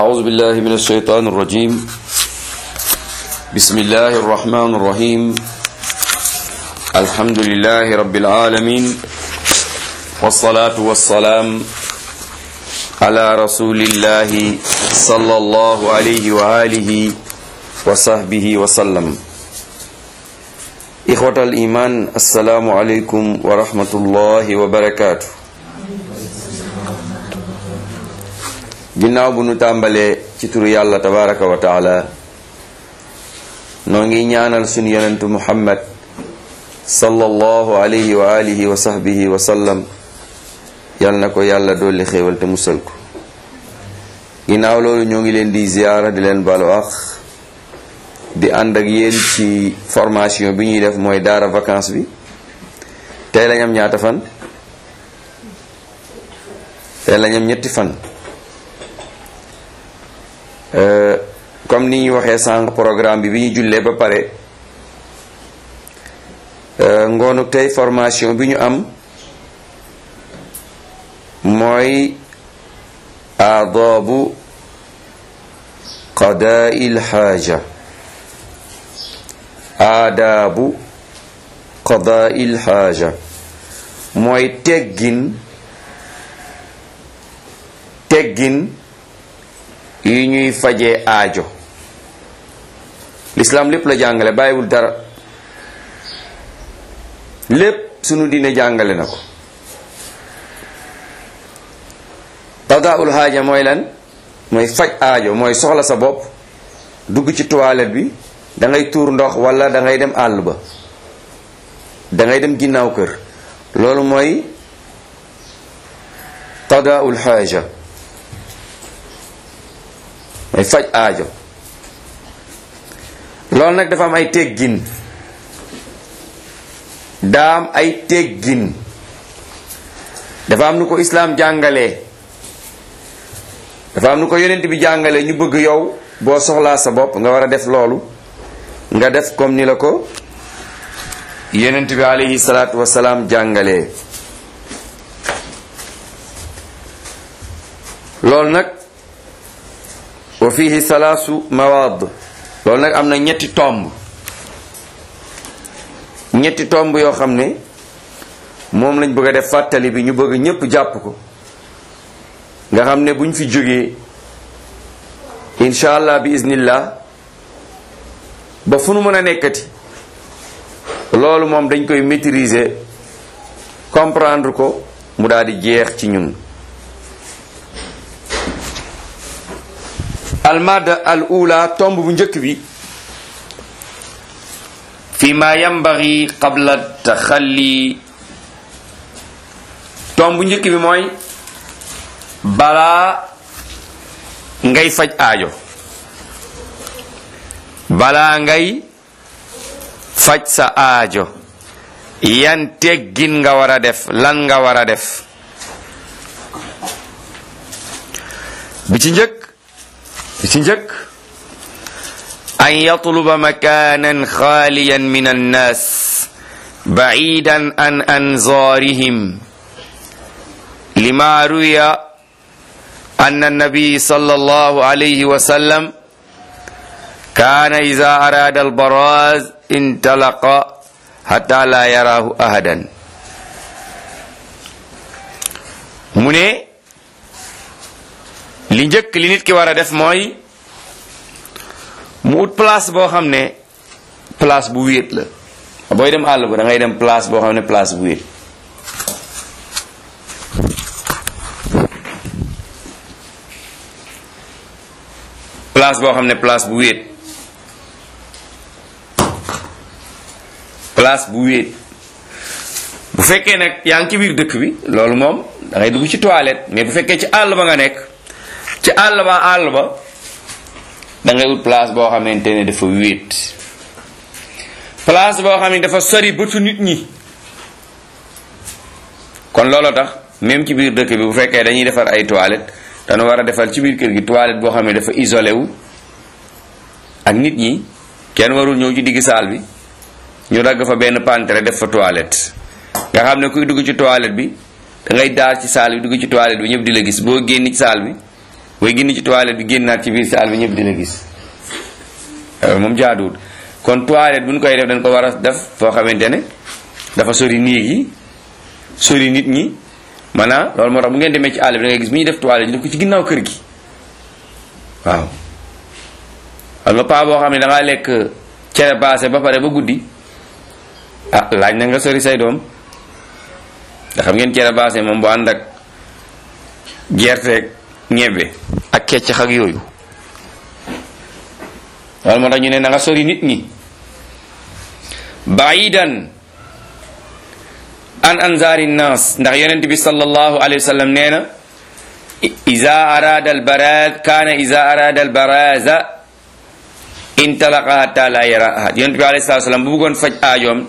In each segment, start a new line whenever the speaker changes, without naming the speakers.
أعوذ بالله من الشيطان الرجيم بسم الله الرحمن الرحيم الحمد لله رب العالمين والصلاة والسلام على رسول الله صلى الله عليه وآله وصحبه وسلم إخوة الإيمان السلام عليكم ورحمة الله وبركاته ginnaaw bu nu tàmbalee ci turu yàlla tabaraka wa taala noo ngi ñaanal sunu yonentu muhammad sallallahu alayhi wa alihi wa sahbihi wa sallam yal na ko yàlla dolli xéewal te musal ko ginnaaw loolu ñoo ngi leen di ziyaara di leen balu ax di ànd ak yéen ci formation bi ñuy def mooy daara vacances bi tey lañ am ñaata fan tey lañ am ñetti fan comme ni ñu waxee sànq programme bi bi ñu jullee ba pare ngoonu tey formation bi ñu am mooy aadaabu qadaai lxaaja aadaabu qadaai lxaaja mooy teggin teggin yi ñuy fajee aajo lislaam lépp la jàngale bàyyiwul dara lépp sunu diine jàngale na ko qadaul xaaja mooy lan mooy faj aajo mooy soxla sa bopp dugg ci toilette bi da ngay tuur ndox wala da ngay dem àll ba da ngay dem ginnaaw kër loolu mooy qadaul xaaja mooy faj aajo loolu nag dafa am ay teggin daam ay teggin dafa am nu ko islaam jàngalee dafa am nu ko yonent bi jàngalee ñu bëgg yow boo soxlaa sa bopp nga war a def loolu nga def comme ni la ko yonent bi alayhi salaatu wasalaam jàngalee loolu nag wa fihi salaasu mawaad loolu nag am na ñetti tomb ñetti tomb yoo xam ne moom lañ bëgg a def fàttali bi ñu bëgg ñépp jàpp ko nga xam ne buñ fi jógee incha allah bi iznillah ba fu nu mën a nekkati loolu moom dañ koy maîtriser comprendre ko mu daal di jeex ci ñun almada al ula tomb bu njëkk bi fi ma yambagi qabla taxalli tomb bu njëkk bi mooy balaa ngay faj aajo balaa ngay faj sa aajo yan teggin nga war a def lan nga war a def bi ci njëkk bi ci njëkk an yatluba makanan xaaliyan min annaas bacidan an anzaarihim lima ruya an annabi sallallahu alayhi wa sallam kaana ida araada albaraz intalaqa hatta la yaraahu ahadan mu ne li njëkk li nit ki war a def mooy mu ut place boo xam ne place bu wéet la booy dem àll ba da ngay dem place boo xam ne place bu wéet place boo xam ne place bu wéet place bu wéet bu fekkee nag yaa ngi ci biir dëkk bi loolu moom da ngay dugg ci toilette mais bu fekkee ci àll ba nga nekk ci àll ba àll ba da ngay ut place boo xamante ne dafa wéet place boo xam ne dafa sori bëtu nit ñi kon loolu tax même ci biir dëkk bi bu fekkee dañuy defar ay toilette dañu war a defal ci biir kër gi toilette boo xam ne dafa isolé wu ak nit ñi kenn warul ñëw ci digg saal bi ñu dagg fa benn pantere def fa toilette nga xam ne kuy dugg ci toilette bi da ngay daal ci saal bi dugg ci toilette bi ñëpp di la gis boo génn ci saal bi booy génn ci toilette bi génnaat ci biir saal bi ñëpp dina gis moom jaaduwul kon toilette bu ñu koy def dañ ko war a def foo xamante ne dafa sori néeg yi sori nit ñi maanaam loolu moo tax bu ngeen demee ci àll bi da ngay gis bu ñuy def toilette ñu def ko ci ginnaaw kër gi waaw xam nga paa boo xam ne da ngaa lekk cere baase ba pare ba guddi ah laaj na nga sori say doom nga xam ngeen cere baase moom bu ànd ak gerte ñebbe ak keccax ak yooyu loolu moo tax ñu ne na nga sori nit ñi baidan an anzari nnas ndax yonent bi sallallahu alayhi wa sallam nee na iza arada al baraz kana iza arada al baraza intalaqa hatta la yara ahad yonent bi alayhi salatu wasallam bu bëggoon faj aajoom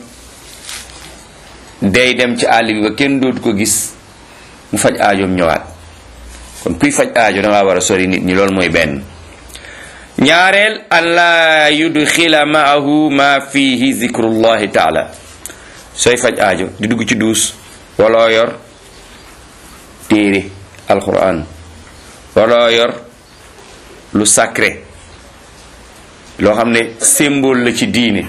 day dem ci àll bi ba kenn dootu ko gis mu faj aajoom ñëwaat kon kuy faj aajo da ngaa war a sori nit ñi loolu mooy benn ñaareel an laa yudxila maahu ma fihi zikrullahi taala sooy faj aajo di dugg ci duus waloo yor téere alquran waloo yor lu sacré loo xam ne symbole la ci diine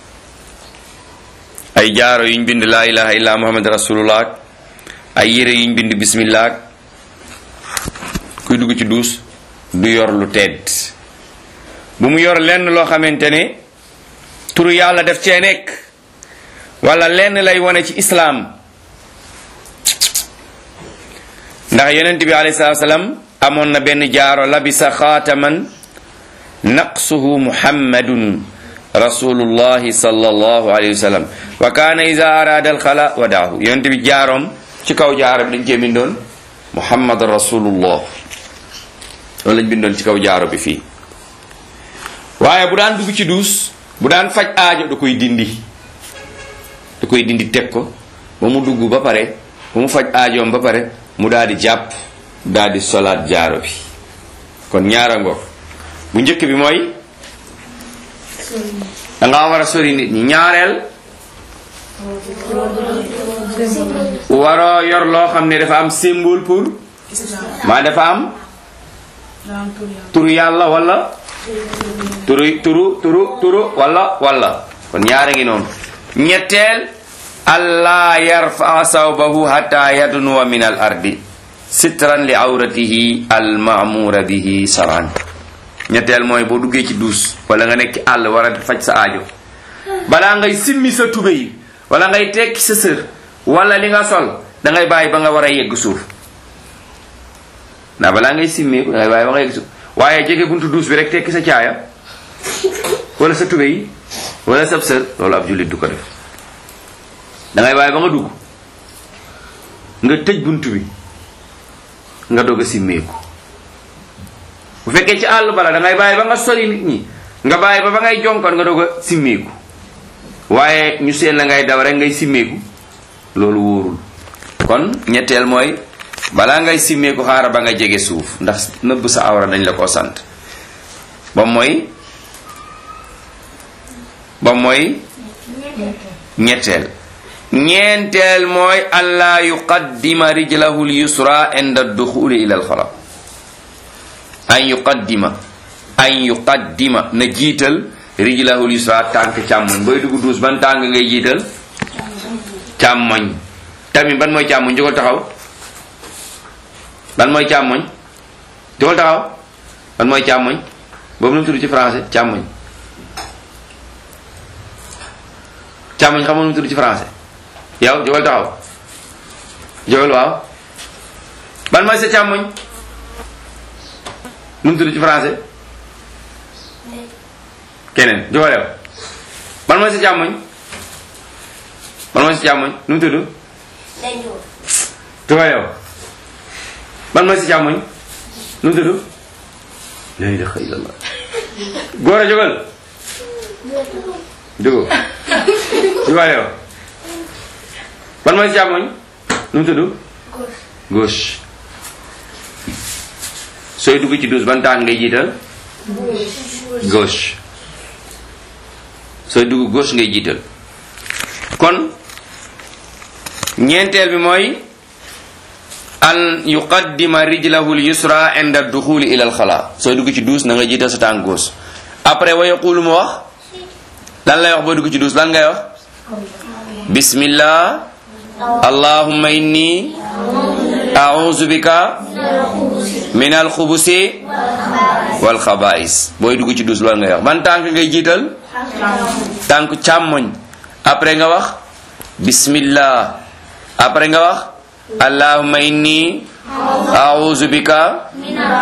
ay jaaro yuñ bind laa ilaha illa muhammad rasulullah ay yére yuñ bind bismillah kuy dugg ci duus du yor lu tedd bu mu yor lenn loo xamante ne turu yàlla def cee nekk wala lenn lay wone ci islaam ndax yonent bi alayhi salaatu salaam amoon na benn jaaro labisa xaataman naqsuhu muhammadun rasulullahi sallallahu alayhi wa sallam wa kaana ida arada alxala wadaahu yonent bi jaaroom ci kaw jaaro bi dañ cee bindoon muhammad rasulullah loolu lañ bindoon ci kaw jaaro bi fii waaye bu daan dugg ci duus bu daan faj aajo da koy dindi da koy dindi teg ko ba mu dugg ba pare ba mu faj aajoom ba pare mu daal di jàpp daal di solaat jaaro bi kon ñaara ngoog bu njëkk bi mooy da ngaa war a sori nit ñi ñaareel waroo yor loo xam ne dafa am symbole pour maa dafa am turu yàlla wala turu turu turu turu wala wala kon ñaara ngi noonu ñetteel allah yarfa sawbahu hatta yadnuwa min al ardi sitran li awratihi al maamura bihi saran ñetteel mooy boo duggee ci duus wala nga nekk ci àll war a faj sa aajo balaa ngay simmi sa tube yi wala ngay tekki sa sër wala li nga sol da ngay bàyyi ba nga war a yegg suuf ndax balaa ngay simmeeku da ngay bàyyi ba nga yegg suuf waaye jege buntu duus bi rek tekki sa caaya wala sa tube yi wala sab sër loolu ab jullit du ko def da ngay bàyyi ba nga dugg nga tëj buntu bi nga doog a simmeeku bu fekkee ci àll bala da ngay bàyyi ba nga sori nit ñi nga bàyyi ba ba ngay jonkoon nga doog a simmeeku waaye ñu seen la ngay daw rek ngay simmeeku loolu wóorul kon ñetteel mooy balaa ngay simmeeku xaaral ba nga jege suuf ndax nëbb sa awra dañ la koo sant ba mooy ba mooy ñetteel ñeenteel mooy allah yuqaddima rijlahu lyusra inda duxuli ila alxala an yuqaddima an yuqaddima na jiital rijlahu lyusra tànk càmmoñ booy dugg duus ban tànk ngay jiital càmmoñ tamit ban mooy càmmoñ jógal taxaw ban mooy càmmoñ jógal taxaw ban mooy càmmoñ boobu nu mu tudd ci français càmmoñ càmmoñ xam nga nu mu tudd ci français yow jógal taxaw jógal waaw ban mooy sa càmmoñ nu mu tudd ci français keneen jógal yow ban mooy sa càmmoñ ban mooy sa càmmoñ nu mu tudd jógal yow ban mooy sa càmmoñ nu mu tudd la ilaha illallah góor a jógal jógal jógal yow ban mooy sa càmmoñ nu mu tudd gauche sooy dugg ci douze ban tànk ngay jiital gauche sooy dugg gauche ngay jiital kon ñeenteel bi mooy an yuqaddima rijlahu l yusra inda duxuli ila al xala sooy dugg ci duus na nga jiital sa tànk gauche après wa yaqulu mu wax lan lay wax boo dugg ci duus lan ngay wax bismillah allahumma inni a'udhu bika min al xubusi wal xabais booy dugg ci duus loolu ngay wax ban tànk ngay jiital tànk càmmoñ après nga wax bismillah après nga wax allahumma inni a'udhu bika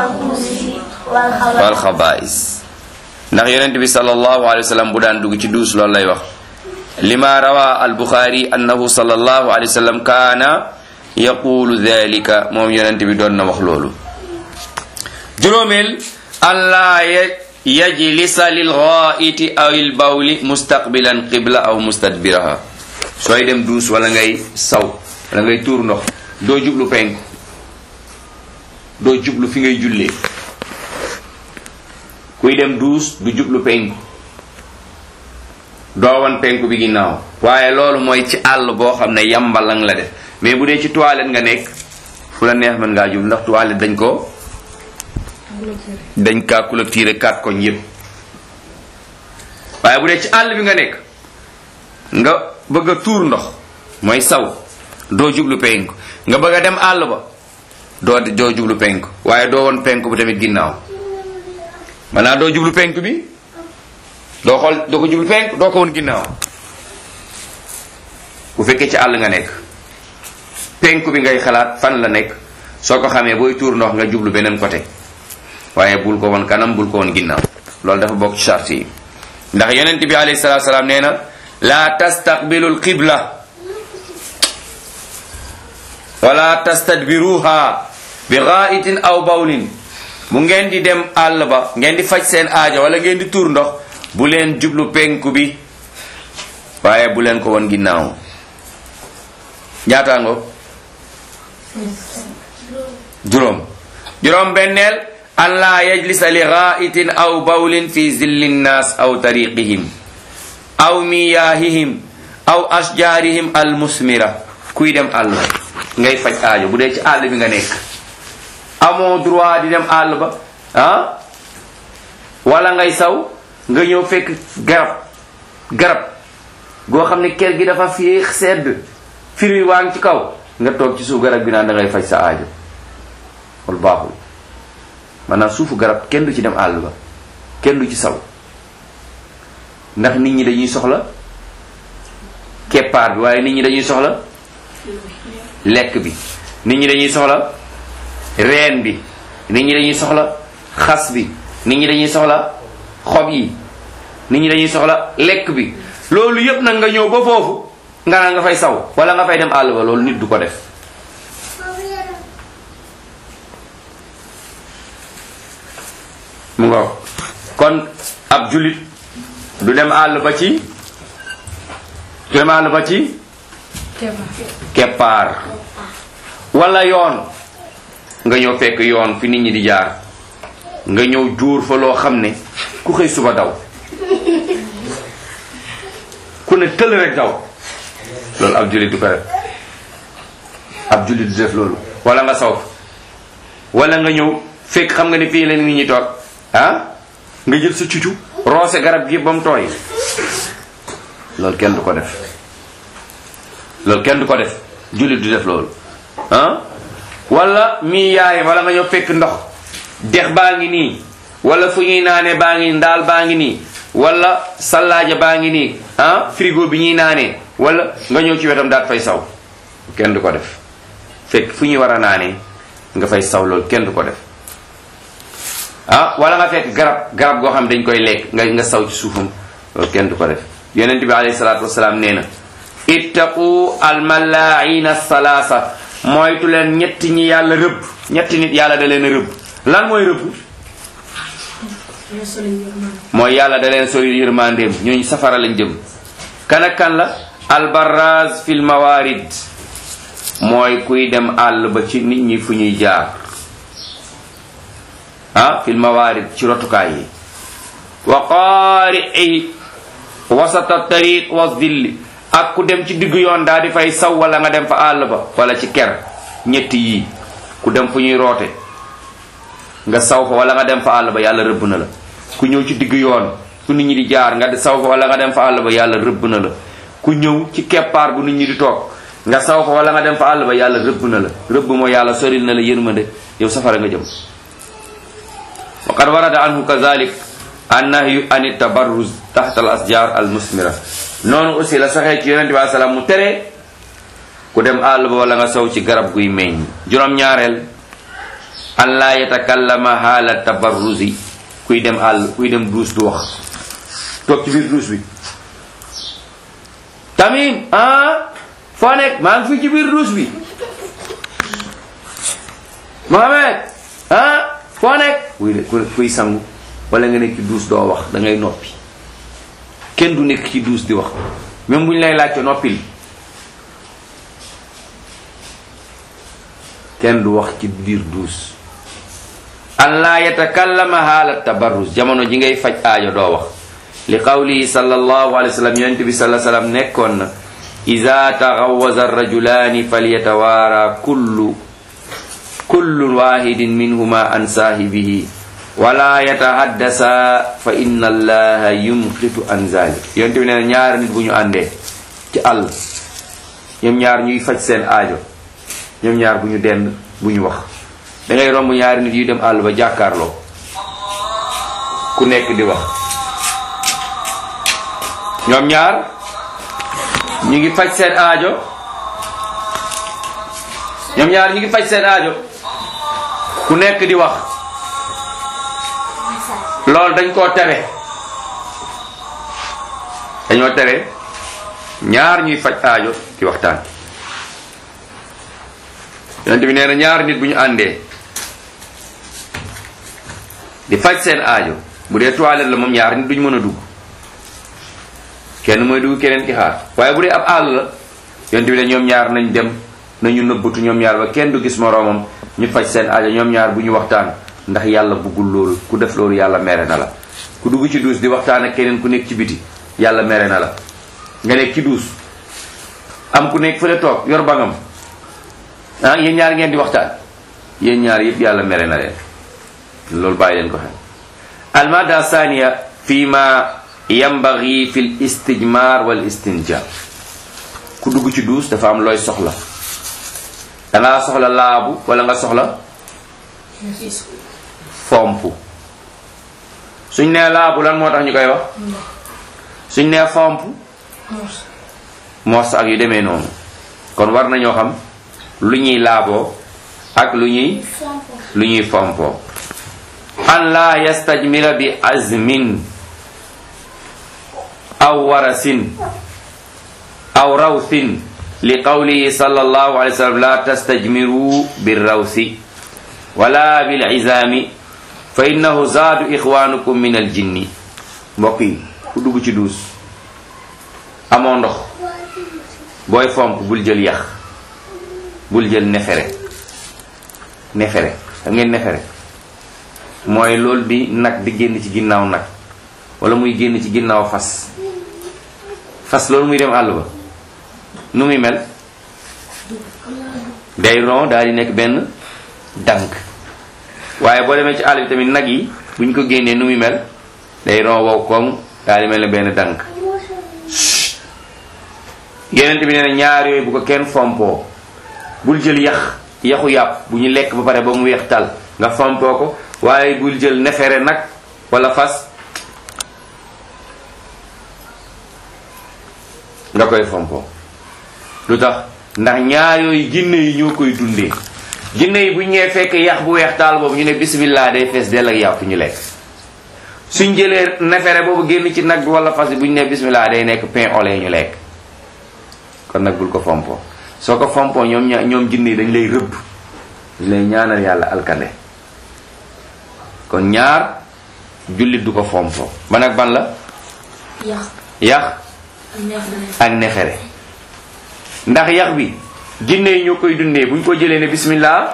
wal xabais ndax yonent bi sallallahu alayhi wa sallam bu daan dugg ci duus loolu lay wax lima rawa al buxaari annahu sallallahu alayhi wa sallam kaana yaqulu dhalika moom yonent bi doon na wax loolu juróomeel an laa yajlisa lil ghaa'iti aw il bawli mustaqbilan qibla aw mustadbiraha sooy dem duus wala ngay saw wala ngay tuur ndox doo jublu penku doo jublu fi ngay jullee kuy dem duus du jublu penku doo wan penku bi ginnaaw waaye loolu mooy ci àll boo xam ne yambalang la def mais bu dee ci toilette nga nekk fu la neex mën ngaa jublu ndax toilette dañ ko dañ kaa clôturer kat koñ yépp waaye bu dee ci àll bi nga nekk nga bëgg a tuur ndox mooy saw doo jublu penku nga bëgg a dem àll ba doo doo jublu penku waaye doo won penku bi tamit ginnaaw maanaam doo jublu penku bi doo xool doo ko jublu penku doo ko won ginnaaw bu fekkee ci àll nga nekk penku bi ngay xalaat fan la nekk soo ko xamee booy tuur ndox nga jublu beneen côté waaye bul ko won kanam bul ko won ginnaaw loolu dafa bokk ci charte yi ndax yonent bi alayhi salatu salaam nee na la tastaqbilu alqibla wala tastadbiruha bi ghaitin aw bawlin bu ngeen di dem àll ba ngeen di faj seen aajo wala ngeen di tuur ndox bu leen jublu penku bi waaye bu leen ko won ginnaaw ñaataango juróom juróom benneel an laa yajlisa li ghaitin aw bawlin fi zilli nnaas aw tariqihim aw miyaahihim aw ashjaarihim almusmira kuy dem àll ba ngay faj aajo bu dee ci àll bi nga nekk amoo droit di dem àll ba ah wala ngay saw nga ñëw fekk garab garab goo xam ne ker gi dafa féex sedd firi waa ngi ci kaw nga toog ci suuf garab gi naan da ngay faj sa aajo wal baaxul maanaam suufu garab kenn du ci dem àll ba kenn du ci saw ndax nit ñi dañuy soxla keppaar bi waaye nit ñi dañuy soxla lekk bi nit ñi dañuy soxla reen bi nit ñi dañuy soxla xas bi nit ñi dañuy soxla xob yi nit ñi dañuy soxla lekk bi loolu yépp nag nga ñëw ba foofu nga naan nga fay saw wala nga fay dem àll ba loolu nit du ko def mu nga kon ab julit du dem àll ba ci du dem àll ba ci keppaar wala yoon nga ñëw fekk yoon fi nit ñi di jaar nga ñëw jóor fa loo xam ne ku xëy suba daw ku ne tël rek daw loolu ab jullit du ko def ab jullit du def loolu wala nga saw wala nga ñëw fekk xam nga ne fii la nit ñi toog ah nga jël sa cucu roose garab gi ba mu tooy loolu kenn du ko def loolu kenn du ko def jullit du def loolu ah wala mii yaay wala nga ñëw fekk ndox dex baa ngi nii wala fu ñuy naanee baa ngi ndaal baa ngi nii wala sallaaja baa ngi nii ah frigo bi ñuy naanee wala nga ñëw ci wetam daat fay saw kenn du ko def fekk fu ñuy war a naanee nga fay saw loolu kenn du ko def ah wala nga fekk garab garab goo xam dañ koy lekk nga nga saw ci suufam loolu kenn du ko def yonent bi alayhi salaatu wasalaam nee na ittaqu almalaina salaasa moytu leen ñetti ñi yàlla rëbb ñetti nit yàlla da leen a rëbb lan mooy rëbb mooy yàlla da leen sori yërmandeem ñooñu safara lañ jëm kan ak kan la albaraz fil mawarid mooy kuy dem àll ba ci nit ñi fu ñuy jaar ah fil mawarid ci rotukaay yi wa qaari'i wasata tariq wa zilli ak ku dem ci diggu yoon daal di fay saw wala nga dem fa àll ba wala ci ker ñetti yii ku dem fu ñuy roote nga saw fa wala nga dem fa àll ba yàlla rëbb na la ku ñëw ci digg yoon fu nit ñi di jaar nga saw fa wala nga dem fa àll ba yàlla rëbb na la ku ñëw ci keppaar bu nit ñi di toog nga saw fa wala nga dem fa àll ba yàlla rëbb na la rëbb moo yàlla soril na la yërmande yow safara nga jëm wa qad warada anhu kazalik annahyu an tabarruz taxta al asjar al musmira noonu aussi la saxee ci yonente bi salaam mu tere ku dem àll ba wala nga saw ci garab guy meññ juróom-ñaareel an laa yatakallama haala tabarruzi kuy dem àll kuy dem duus du wax toog ci biir duus bi tamit ah foo nekk maa ngi fii ci biir duus bi Mohamed ah foo nekk kuy kuy sangu wala nga nekk ci duus doo wax da ngay noppi kenn du nekk ci duus di wax même bu ñu lay laajte noppil kenn du wax ci biir duus an laa yatakallama haala tabarruz jamono ji ngay faj aajo doo wax li qawlihi sallallahu alayhi wa sallam yonente bi sallallahu alayhi wa sallam nekkoon na ida taxawaza arrajulaani falyatawaara kullu kullu wahidin minhuma an saahibihi wala yatahaddasa fa inna allaha yumqitu an zalik yonente bi nee na ñaari nit bu ñu àndee ci àll ñoom ñaar ñuy faj seen aajo ñoom ñaar bu ñu dend bu ñu wax da ngay romb ñaari nit yu dem àll ba jàkkaarloo ku nekk di wax ñoom ñaar ñu ngi faj seen aajo ñoom ñaar ñu ngi faj seen aajo ku nekk di wax loolu dañ koo tere dañoo tere ñaar ñuy faj aajo ci waxtaan yonent bi nee na ñaar nit bu ñu àndee di faj seen aajo bu dee toilette la moom ñaar nit duñu mën a dugg kenn mooy dugg keneen ki xaar waaye bu dee ab àll la yonent bi ne ñoom ñaar nañ dem nañu nëbbatu ñoom ñaar ba kenn du gis moroomam ñu faj seen aajo ñoom ñaar bu ñu waxtaan ndax yàlla buggul loolu ku def loolu yàlla mere na la ku dugg ci duus di waxtaan ak keneen ku nekk ci biti yàlla mere na la nga nekk ci duus am ku nekk fële toog yor bangam ah yéen ñaar ngeen di waxtaan yéen ñaar yëpp yàlla mere na leen loolu bàyyi leen ko xel almada thania fi ma yambagi fi l istijmar wal istinja ku dugg ci duus dafa am looy soxla dangaa soxla laabu wala nga soxla fomp suñ nee laabu lan moo tax ñu koy wax suñ nee fomp mos ak yu demee noonu kon war nañoo xam lu ñuy laaboo ak lu ñuy lu ñuy fompoo an la yastajmila bi azmin aw warasin aw rawsin li qawlihi sallallahu alayhi wa sallam la tastajmiru birrawsi wala bil izami fa innahu zaadu ixwanukum min al jinni mbokk yi ku dugg ci duus amoo ndox booy fomp bul jël yax bul jël nefere nefere xam ngeen nefere mooy loolu di nag di génn ci ginnaaw nag wala muy génn ci ginnaaw fas fas loolu muy dem àll ba nu muy mel day ron daal di nekk benn dank waaye boo demee ci àll bi tamit nag yi buñ ko génnee nu muy mel day ron wow koŋ daal di mel ne benn dank yeneen bi nee na ñaar yooyu bu ko kenn fompoo bul jël yax yaxu yàpp bu ñu lekk ba pare ba mu weex tal nga fompoo ko waaye bul jël nefere nag wala fas nga koy fompoo lu tax ndax ñaar yooyu jinne yi ñoo koy dundee jinne yi bu ñëwee fekk yax bu weex taal boobu ñu ne bismillah day fees dell ak yàpp ñu lekk suñ jëlee nefere boobu génn ci nag bi wala fas bi bu ñu ne bismillah day nekk pain au lait ñu lekk kon nag bul ko fompoo soo ko fompoo ñoom ña ñoom jinne yi dañ lay rëbb dañ lay ñaanal yàlla alkande kon ñaar jullit du ko fompoo ban ak ban la
yax
yax
ak neex
ak nefere ndax yax bi jinne yi ñoo koy dundee bu ñu ko jëlee ne bismillah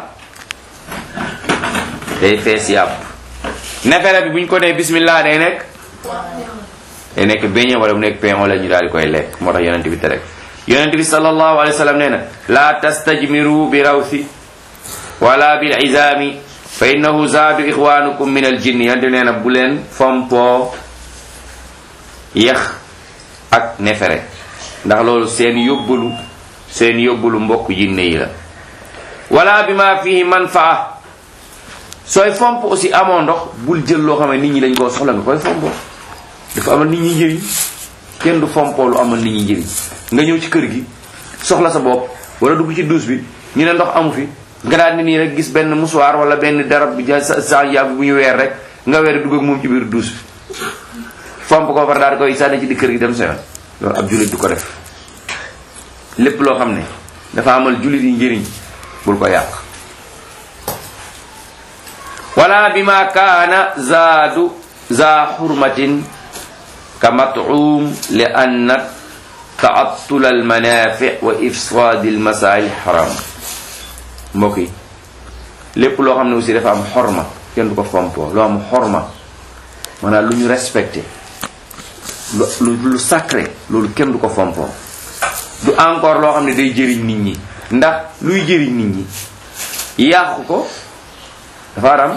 day fees yàpp nefere bi bu ñu ko nee bismillah day nekk day nekk beñe wala mu nekk pain wala ñu daal di koy lekk moo tax yonent bi tere yonent bi sallallahu alayhi wa sallam nee na laa tastajmiru bi rawsi wala bil izami fa innahu zaadu ixwanukum min al jinni yante nee na bu leen fompoo yax ak nefere ndax loolu seen yóbbalu seen yóbbalu mbokk jinne yi la wala bi ma fihi manfaa sooy fomp aussi amoo ndox bul jël loo xam ne nit ñi dañ koo soxla nga koy fompoo dafa amal nit ñi njëriñ kenn du fompoo lu amal nit ñi njëriñ nga ñëw ci kër gi soxla sa bopp wala dugg ci douche bi ñu ne ndox amu fi nga daal ni nii rek gis benn musuwaar wala benn darab bi sa sa yàgg bu ñu weer rek nga weer dugg ak moom ci biir douche bi fomp ko far daal koy sànni ci di kër gi dem sa yoon loolu ab jullit du ko def lépp loo xam ne dafa amal jullit yi njëriñ bul ko yàq wala bima kaana zaadu za xurmatin ka mat'um li anna ta'attula al manafi wa ifsad al masail haram mbokk yi lépp loo xam ne aussi dafa am xorma kenn du ko fompoo loo am xorma maanaam lu ñu respecté lu lu sacré loolu kenn du ko fompoo du encore loo xam ne day jëriñ nit ñi ndax luy jëriñ nit ñi yàqu ko dafa aram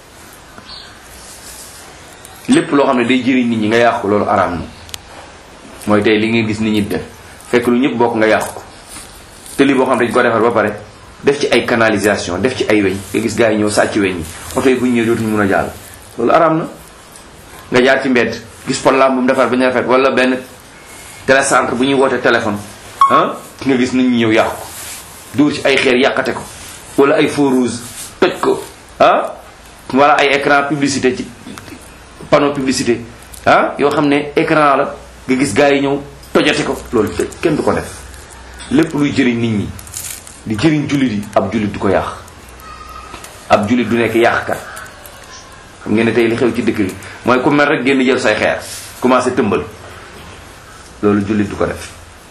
lépp loo xam ne day jëriñ nit ñi nga yàqu loolu aram na mooy tey li ngeen gis nit ñi def fekk lu ñëpp bokk nga yàqu ko te li boo xam ne dañ ko defar ba pare def ci ay canalisation def ci ay weñ nga gis gars yi ñëw sàcc weñ yi oto yi bu ñu ñëwee dootuñu mun a jàll loolu aram na nga jaar ci mbedd gis porlam bu mu defar ba ñu rafet wala benn télécentre bu ñuy woote téléphone ah nga gis nit ñi ñëw yàqu ko dóor ci ay xeer yàqate ko wala ay feu rouge toj ko ah wala ay écran publicité ci panneau publicité ah yoo xam ne écran la nga gis gars yi ñëw tojate ko loolu kenn du ko def lépp luy jëriñ nit ñi di jëriñ jullit yi ab jullit du ko yàq ab jullit du nekk yàqkat xam ngeen ne tey li xew ci dëkk bi mooy ku mel rek génn jël say xeer commencé tëmbal loolu jullit du ko def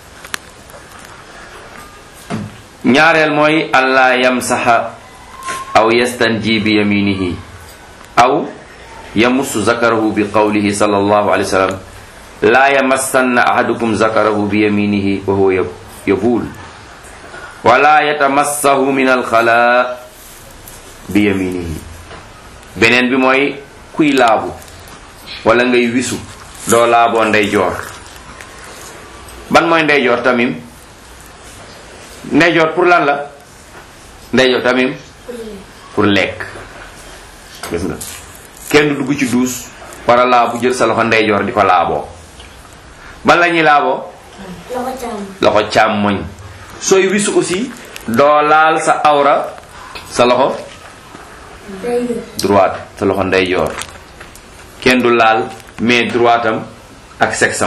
ñaareel mooy allah yamsaxa aw yastanji bi yaminihi aw yamussu zakarahu bi qawlihi sallallahu alayhi wa sallam laa yamassanna ahadukum zakarahu bi yaminihi wa huwa yabuul wala yatamassahu min alxala bi yaminihi beneen bi mooy kuy laabu wala ngay wisu doo laaboo ndeyjoor ban mooy ndeyjoor tamim ndeyjoor pour lan la ndeyjoor tamim pour lekk gis nga kenn du dugg ci duus war a laabu jël sa loxo ndeyjoor di ko laaboo ban la ñuy laaboo
loxo càmm
loxo càmmoñ sooy wisu aussi doo laal sa awra sa loxo
day
droite sa loxo ndeyjoor kenn du laal main droite am ak sexam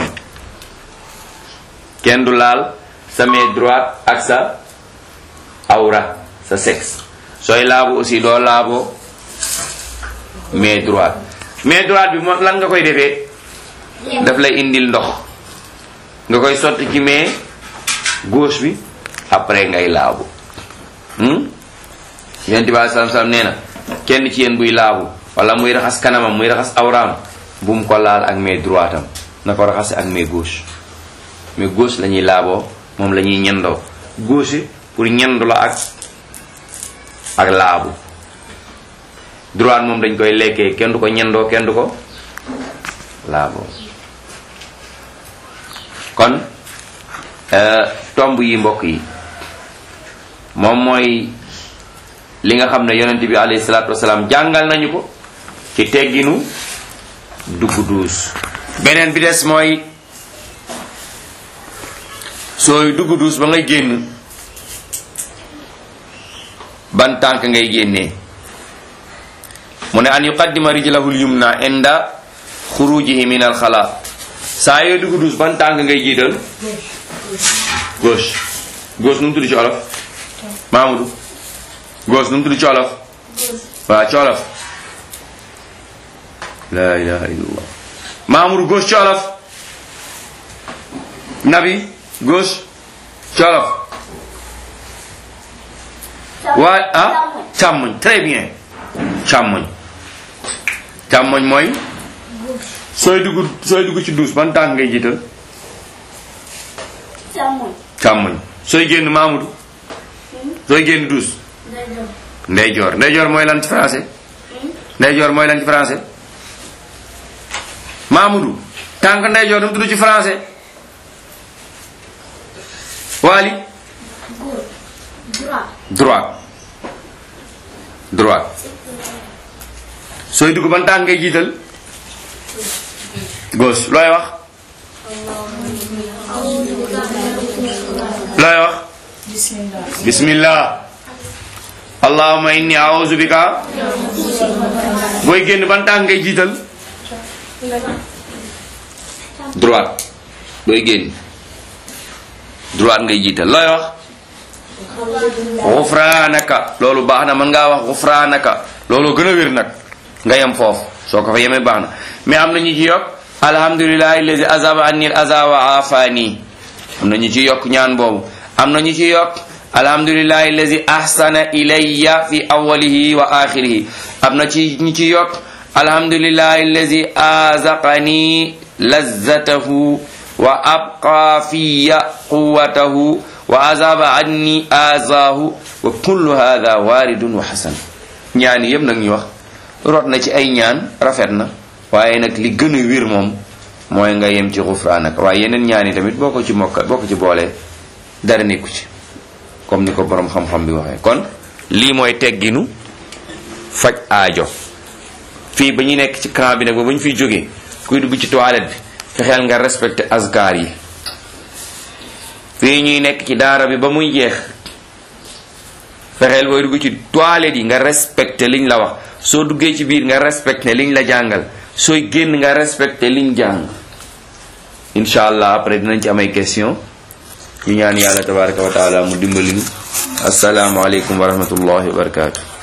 kenn du laal sa main droite ak sa awra sa sexe sooy laabu aussi doo laaboo main droite main droite bi moom lan nga koy defee daf lay indil ndox nga koy sotti ci main gauche bi après ngay laabu hmm? yonent bi alei salam salaam nee na kenn ci yéen buy laabu wala muy raxas kanamam muy raxas awraam bu mu ko laal ak main droite am na ko raxase ak main gauche main gauche la ñuy laaboo moom la ñuy ñendoo gauche pour ñendu la ak ak laabu droite moom dañ koy lekkee kenn du ko ñendoo kenn du ko laaboo kon euh, tomb yi mbokk yi moom mooy li nga xam ne yonent bi alayhi salaatu wasalaam jàngal nañu ko ci tegginu dugg duus beneen bi des mooy sooy dugg duus ba ngay génn ban tànk ngay génnee mu ne an yuqaddima rijlahu lyumna inda xurujihi min alxala saa yooy dugg duus ban tànk ngay jiital gauche gauche nu mu tudd ci olof Mamadou gauche nu mu tudd ci olof waaw ci olof la ilaha illallah Mamadou gauche ci olof Nabi gauche ci olof waa ah càmmoñ très bien càmmoñ càmmoñ mooy sooy dugg sooy dugg ci douche ban tànk ngay jiital
càmmoñ
càmmoñ sooy génn Mamadou sooy génn douche
day dem
ndeyjoor ndeyjoor mooy lan ci français ndeyjoor mooy lan ci français Mamadou tànk ndeyjoor nu mu tudd ci français Waali
góor droit
droite droite sooy dugg ban tànk ngay jiital gauche looy wax looy wax bismillah allahumma inni a'udhu bika booy génn ban tànk ngay jiital droite booy génn droite ngay jiital looy wax xufraanaka loolu baax na mën ngaa wax xufraanaka loolu gën a wér nag nga yem foofu soo ko fa yemee baax na mais am na ñu ci yokk alhamdulillahi allazi azaba anni al aza wa afani am na ñu ci yokk ñaan boobu am na ñu ci yokk alhamdulillahi allazi ahsana ilayya fi awwalihi wa akhirihi am na ci ñu ci yokk alhamdulillahi allazi azaqani lazzatahu wa abqa fiya quwwatahu wa azaba anni azahu wa kullu hadha waridun wa hasan ñaan yëpp nag ñu wax rot na ci ay ñaan rafet na waaye nag li gën a wér moom mooy nga yem ci xufraanak waaye yeneen ñaan yi tamit boo ko ci mokka boo ko ci boolee dara nekku ci comme ni ko borom xam-xam bi waxee kon lii mooy tegginu faj aajo fii ba ñu nekk ci camp bi nag ba ba ñu fiy jógee kuy dugg ci toilette bi fexeel nga respecté asgar yi fii ñuy nekk ci daara bi ba muy jeex fexeel booy dugg ci toilette yi nga respecté liñ la wax soo duggee ci biir nga respecté liñ la jàngal sooy génn nga respecté liñ jàng incha allah après dinañ ci am ay question ñu ñaan yàlla tabaraka wa taala mu dimbali ñu assalaamu aleykum wa rahmatullahi wa barakatuh